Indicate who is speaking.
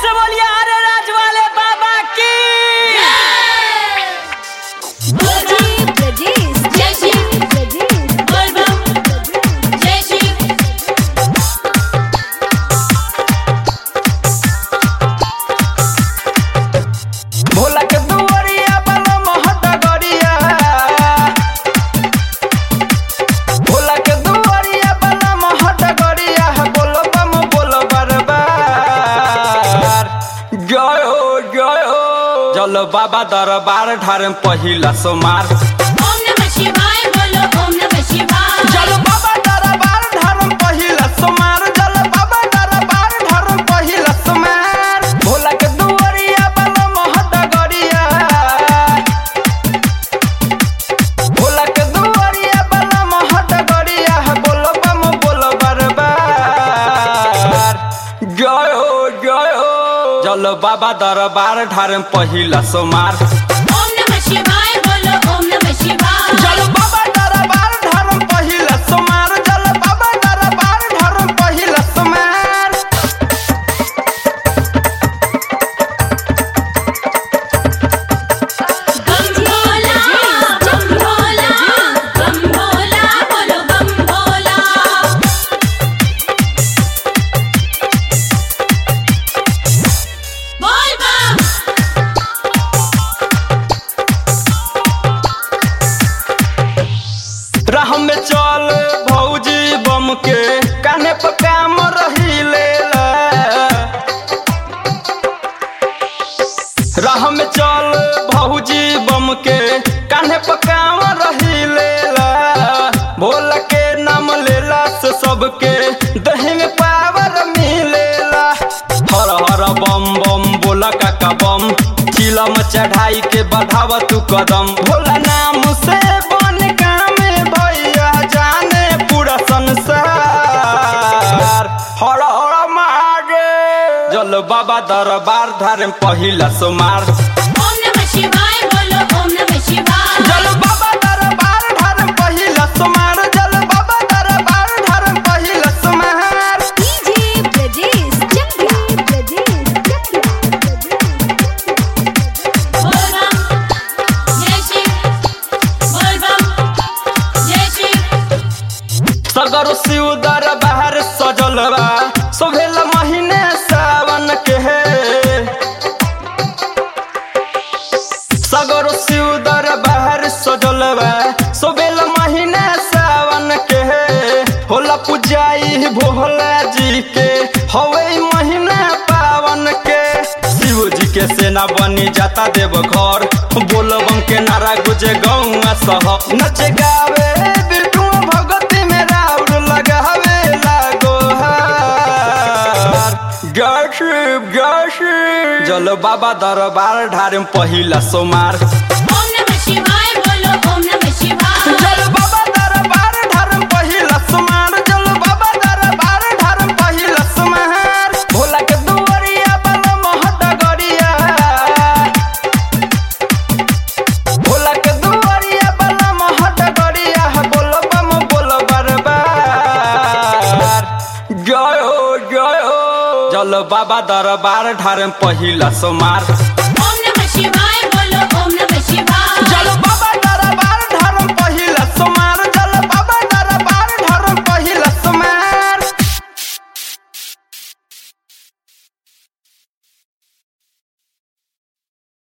Speaker 1: से बोलिए अरे राज वाले बाबा की
Speaker 2: DJ Brajesh,
Speaker 3: जय श्री
Speaker 2: Brajesh,
Speaker 3: बोल बम जय श्री
Speaker 1: भोला के दुआरिया वाला महत गरिया भोला के दुआरिया वाला महत गरिया बोलो बम बोलो बरबार जय हो जय हो चलो बाबा दरबार ठारे पहिला सोमार
Speaker 3: ओम नमः शिवाय बोलो ओम नमः शिवाय
Speaker 1: चलो बाबा दरबार ठारे पहिला सोमार चलो बाबा दरबार ठारे पहिला सोमार भोला के दुआरिया वाला महत गरिया भोला के दुआरिया वाला महत गरिया बोलो बम बोलो बरबार जय हो जय हो चलो बाबा दरबार ठारे पहिला सोमार
Speaker 3: ओम नमः शिवाय बोलो ओम नमः शिवाय
Speaker 1: चलो बाबा दरबार ठारे पहिला सोमार चलो बाबा दरबार ठारे पहिला सोमार
Speaker 3: बम भोला बम भोला बम भोला बोलो बम भोला बोल बम
Speaker 1: राह में चल भौजी बम के काने पर काम रही लेला राह में चल भौजी बम के कान्हे पर काम रही लेला भोला के नाम लेला से सबके दही में पावर मिलेला हर हर बम बम बोला काका बम चिलम चढ़ाई के बढ़ाव तू कदम भोला नाम से बन काम भैया जाने पूरा संसार हर हर महादेव जल बाबा दरबार धारे पहिला सोमार
Speaker 3: ओम नमः शिवाय बोलो ओम नमः शिवाय
Speaker 1: जल बाबा दरबार धारे पहिला सोमार जल बाबा दरबार धारे पहिला सोमार
Speaker 2: DJ Brajesh, Brajesh, Brajesh,
Speaker 3: बोल बम जय श्री बोल बम जय श्री
Speaker 1: सगर शिव दरबार सजल बा सोभेल महीने सावन के सगर शिव दरबार सजल बा सोभेल महीने सावन के होला पुजाई भोला जी के हवे महीना पावन के शिव जी के सेना बनी जाता देव घर बोलबम के नारा गुजे गौआ सह नचे गावे बिरटू भगती में राउर लगावे लागो हार जय शिव जय शिव जल बाबा दरबार ढारे पहिला सोमार
Speaker 3: ओम नमः शिवाय बोलो ओम नमः शिवाय
Speaker 1: जल बाबा दरबार ढारे पहिला सोमार जल बाबा दरबार ढारे पहिला सोमार भोला के दुआरिया वाला महत गरिया भोला के दुआरिया वाला महत गरिया बोलो बम बोलो बरबार जय हो जय हो जल बाबा दरबार ढारे पहिला सोमार